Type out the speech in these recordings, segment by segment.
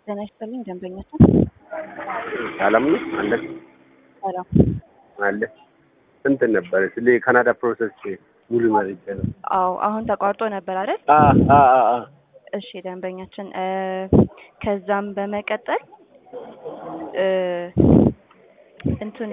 ጤና ይስጥልኝ ደንበኛችን ሰላም ነው አለ ሰላም አለ ስንት ነበር ስለ ካናዳ ፕሮሰስ ሙሉ መረጃ ነው። አዎ አሁን ተቋርጦ ነበር አይደል አ አ አ አ እሺ ደንበኛችን እ ከዛም በመቀጠል እ እንትን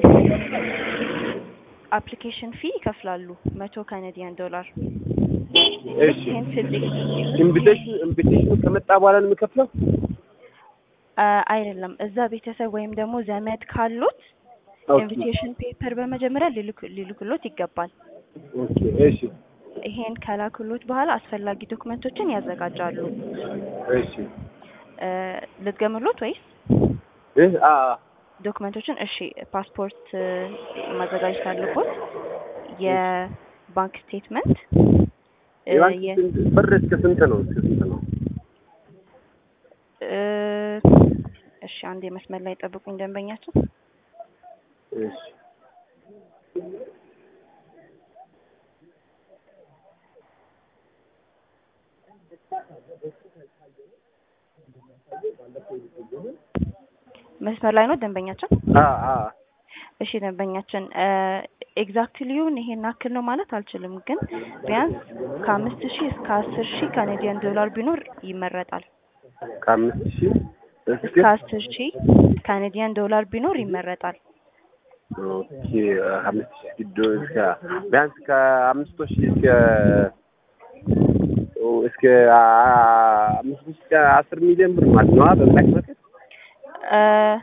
አፕሊኬሽን ፊ ይከፍላሉ መቶ ካናዲያን ዶላር እሺ ይህን ስልክ ኢንቪቴሽን ኢንቪቴሽኑ ከመጣ በኋላ ነው የምከፍለው? አ አይደለም እዛ ቤተሰብ ወይም ደግሞ ዘመድ ካሉት ኦኬ ኢንቪቴሽን ፔፐር በመጀመሪያ ሊልኩ ሊልኩሎት ይገባል። ኦኬ እሺ ይሄን ከላኩሎት በኋላ አስፈላጊ ዶክመንቶችን ያዘጋጃሉ። እሺ እ ልትገምሎት ወይስ እ አ አ ዶክመንቶችን? እሺ ፓስፖርት እ ማዘጋጀት አለቦት፣ የባንክ ስቴትመንት እ የባንክ የ- ስንት ብር እስከ ስንት ነው? እስከ ስንት ነው? እ እሺ አንድ የመስመር ላይ ጠብቁኝ ደንበኛችን። እሺ መስመር ላይ ነው ደንበኛችን። አ አ እሺ ደንበኛችን ኤግዛክትሊውን ይሄን ያክል ነው ማለት አልችልም፣ ግን ቢያንስ ከአምስት ሺህ እስከ አስር ሺህ ካናዲያን ዶላር ቢኖር ይመረጣል። ከአምስት ሺህ እስከ እስከ አስር ሺህ ካናዲያን ዶላር ቢኖር ይመረጣል። ኦኬ አምስት ሺህ ዶ እስከ ቢያንስ ከአምስት ሺህ እስከ እስከ አ- አምስት ሺህ እስከ አስር ሚሊዮን ብር ማለት ነው በብላክ ማርኬት እ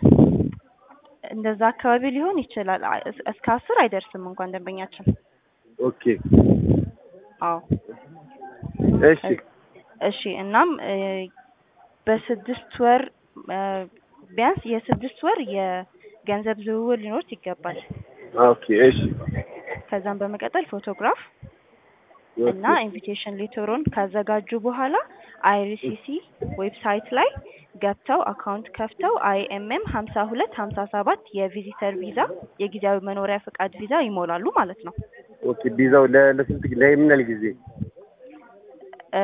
እንደዛ አካባቢ ሊሆን ይችላል። አ- እስ- እስከ አስር አይደርስም እንኳን ደንበኛችን። ኦኬ አዎ እሺ እሺ እናም እ በስድስት ወር እ ቢያንስ የስድስት ወር የገንዘብ ዝውውር ሊኖር ይገባል። ኦኬ እሺ ከዛም በመቀጠል ፎቶግራፍ እና ኢንቪቴሽን ሌተሩን ካዘጋጁ በኋላ አይሪሲሲ ዌብሳይት ላይ ገብተው አካውንት ከፍተው አይኤምኤም ሀምሳ ሁለት ሀምሳ ሰባት የቪዚተር ቪዛ የጊዜያዊ መኖሪያ ፈቃድ ቪዛ ይሞላሉ ማለት ነው። ኦኬ ቪዛው ለ- ለስንት ጊዜ ለምን ያህል ጊዜ እ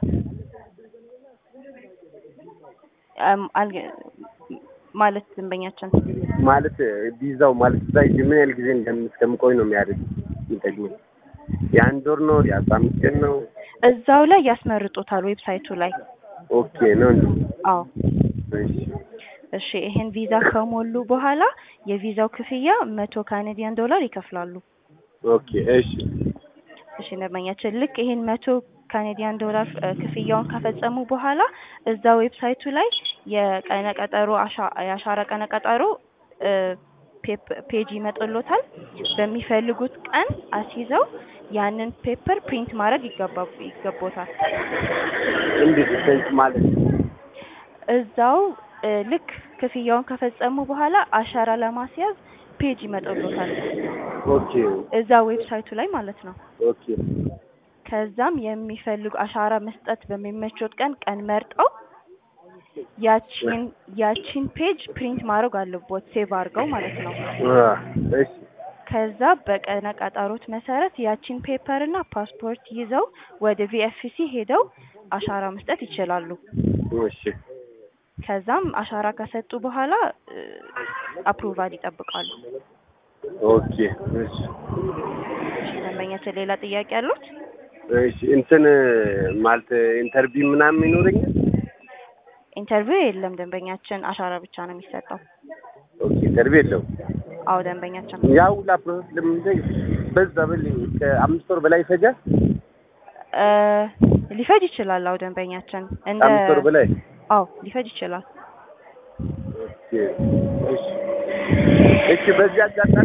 እም አልገ- ማለት ደንበኛችን ማለት ቪዛው ማለት እዛ ሂጅ ምን ያህል ጊዜ እንደም- እስከምቆይ ነው የሚያደርግ የሚጠቅመኝ የአንድ ወር ነው የአስራ አምስት ቀን ነው እዛው ላይ ያስመርጡታል ዌብሳይቱ ላይ። ኦኬ ነው እንዴ አዎ እሺ እሺ ይሄን ቪዛ ከሞሉ በኋላ የቪዛው ክፍያ መቶ ካናዲያን ዶላር ይከፍላሉ። ኦኬ እሺ እሺ ደንበኛችን ልክ ይሄን መቶ ካናዲያን ዶላር እ ክፍያውን ከፈጸሙ በኋላ እዛ ዌብሳይቱ ላይ የቀነ ቀጠሮ አሻ- የአሻራ ቀነ ቀጠሮ እ ፔፕ- ፔጅ ይመጥሎታል። በሚፈልጉት ቀን አስይዘው ያንን ፔፐር ፕሪንት ማድረግ ይገባ ይገቦታል። እንዴት ሴንስ ማለት እዛው እ ልክ ክፍያውን ከፈጸሙ በኋላ አሻራ ለማስያዝ ፔጅ ይመጥሎታል ኦኬ እዛ ዌብሳይቱ ላይ ማለት ነው። ኦኬ ከዛም የሚፈልጉ አሻራ መስጠት በሚመቾት ቀን ቀን መርጠው ያቺን ያቺን ፔጅ ፕሪንት ማድረግ አለቦት ሴቭ አድርገው ማለት ነው። አ እሺ ከዛ በቀነ ቀጠሮት መሰረት ያቺን ፔፐር እና ፓስፖርት ይዘው ወደ ቪኤፍሲ ሄደው አሻራ መስጠት ይችላሉ። እሺ ከዛም አሻራ ከሰጡ በኋላ አፕሩቫል ይጠብቃሉ። ኦኬ እሺ እሺ ደንበኛችን ሌላ ጥያቄ አሉት? እሺ እንትን ማለት ኢንተርቪው ምናምን ይኖረኛል ኢንተርቪው የለም ደንበኛችን አሻራ ብቻ ነው የሚሰጠው። ኦኬ ኢንተርቪው የለውም አዎ ደንበኛችን ያው ሁላ ፕሮሰስ ለምን በዛ ብል ከአምስት ወር በላይ ይፈጃል እ ሊፈጅ ይችላል። አዎ ደንበኛችን እንደ ከአምስት ወር በላይ አዎ ሊፈጅ ይችላል። ኦኬ እሺ እሺ በዚህ አጋጣሚ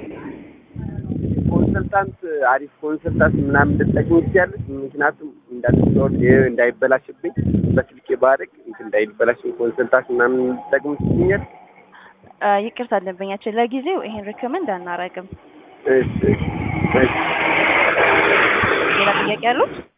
ኮንሰልታንት አሪፍ ኮንሰልታንት ምናምን ልትጠቅም ትችያለሽ ምክንያቱም እንዳትሰወር ይሄ እንዳይበላሽብኝ በስልኬ ባደርግ እንትን እንዳይበላሽብኝ ኮንሰልታንት ምናምን ልትጠቅም ትችኛል እ ይቅርታ ደንበኛችን ለጊዜው ይሄን ሪኮመንድ አናረግም። እሺ እሺ ሌላ ጥያቄ አሉት?